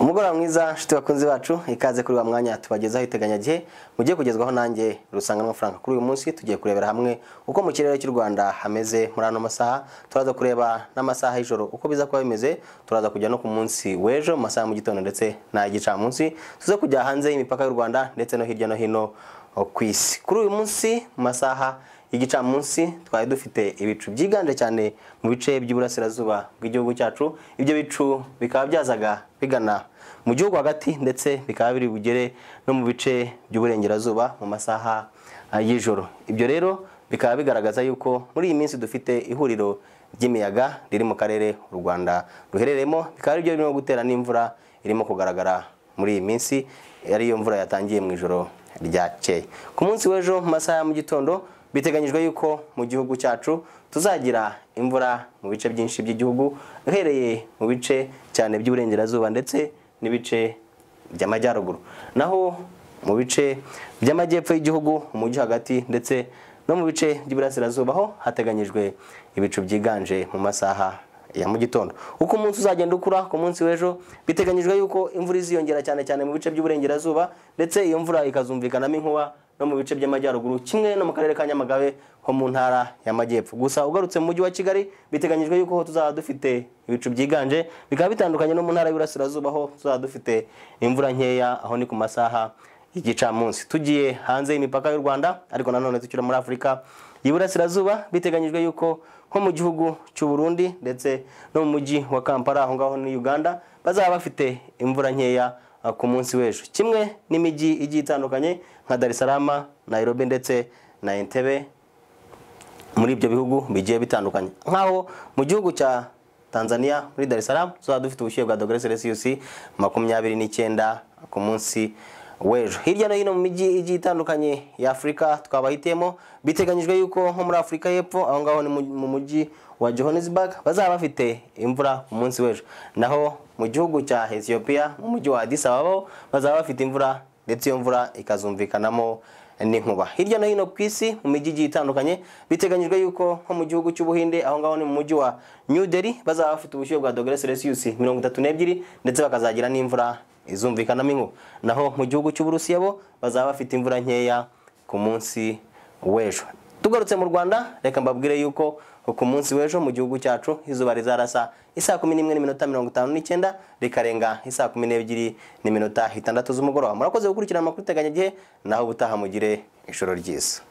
umugoroba mwiza nshuti bakunzi bacu ikaze kuri wa mwanya tubagezaho iteganyagihe mugiye kugezwaho nanjye rusanga n'amafaranga kuri uyu munsi tugiye kurebera hamwe uko mu kirere cy'u rwanda hameze muri ano masaha turaza kureba n'amasaha y'ijoro uko biza kuba bimeze turaza kujya no ku munsi w'ejo mu masaha mu gitondo ndetse n'ay'igicamunsi tuze kujya hanze y'imipaka y'u rwanda ndetse no hirya no hino ku isi kuri uyu munsi mu masaha igicamunsi twari dufite ibicu byiganje cyane mu bice by'iburasirazuba bw'igihugu cyacu ibyo bicu bikaba byazaga bigana mu gihugu hagati ndetse bikaba biri bugere no mu bice by'uburengerazuba mu masaha ah, y'ijoro ibyo rero bikaba bigaragaza yuko muri iyi minsi dufite ihuriro ry'imiyaga riri mu karere u rwanda ruherereyemo bikaba ari byo birimo gutera n'imvura irimo kugaragara muri iyi minsi ariyo mvura yatangiye mu ijoro ryakeye ku munsi w'ejo mu masaha ya mu gitondo biteganyijwe yuko mu gihugu cyacu tuzagira imvura mu bice byinshi by'igihugu uhereye mu bice cyane by'uburengerazuba ndetse n'ibice by'amajyaruguru naho mu bice by'amajyepfo y'igihugu umujyi hagati ndetse no mu bice by'iburasirazuba ho hateganyijwe ibicu byiganje mu masaha ya mu gitondo uko umunsi uzagenda ukura ku munsi w'ejo biteganyijwe yuko imvura iziyongera cyane cyane mu bice by'uburengerazuba ndetse iyo mvura ikazumvikanamo inkuba no mu bice by'amajyaruguru kimwe no mu karere ka nyamagabe ho mu ntara y'amajyepfo gusa ugarutse mu mujyi wa kigali biteganyijwe yuko ho tuzaba dufite ibicu byiganje bikaba bitandukanye no mu ntara y'uburasirazuba ho tuzaba dufite imvura nkeya aho ni ku masaha y'igicamunsi tugiye hanze y'imipaka y'u rwanda ariko nanone tukiri muri afurika y'iburasirazuba biteganyijwe yuko nko mu gihugu cy'u Burundi ndetse no mu mujyi wa kampala aho ngaho ni uganda bazaba bafite imvura nkeya ah, ku munsi w'ejo kimwe n'imijyi igiye itandukanye nka dar es salaam nairobi ndetse na entebe muri ibyo bihugu bigiye bitandukanye nk'aho mu gihugu cya tanzania muri dar es salaam tuzaba dufite ubushyuhe bwa dogere selisiyusi makumyabiri n'icyenda ku munsi w'ejo hirya no hino mu mijyi igiye itandukanye ya afurika twabahitiyemo biteganyijwe yuko nko muri afurika y'epfo aho ngaho ni mu- mu mujyi wa johannesburg bazaba bafite imvura ku munsi w'ejo naho mu gihugu cya ethiopia mu mujyi wa addis ababa ho bazaba bafite imvura ndetse iyo mvura ikazumvikanamo n'inkuba hirya no hino ku isi mu mijyi igiye itandukanye biteganyijwe yuko nko mu gihugu cy'ubuhinde aho ngaho ni mu mujyi wa new delhi bazaba bafite ubushyuhe bwa dogere selisiyusi mirongo itatu n'ebyiri ndetse bakazagira n'imvura izumvikanamo inkuba naho mu gihugu cy'uburusiya bo bazaba bafite imvura nkeya ku munsi w'ejo tugarutse mu rwanda reka mbabwire yuko ku munsi w'ejo mu gihugu cyacu izuba rizarasa isaa kumi n'imwe n'iminota mirongo itanu n'icyenda rikarenga isaa kumi n'ebyiri n'iminota itandatu z'umugoroba murakoze gukurikirana amakuru iteganyagihe naho ubutaha mugire ijoro ryiza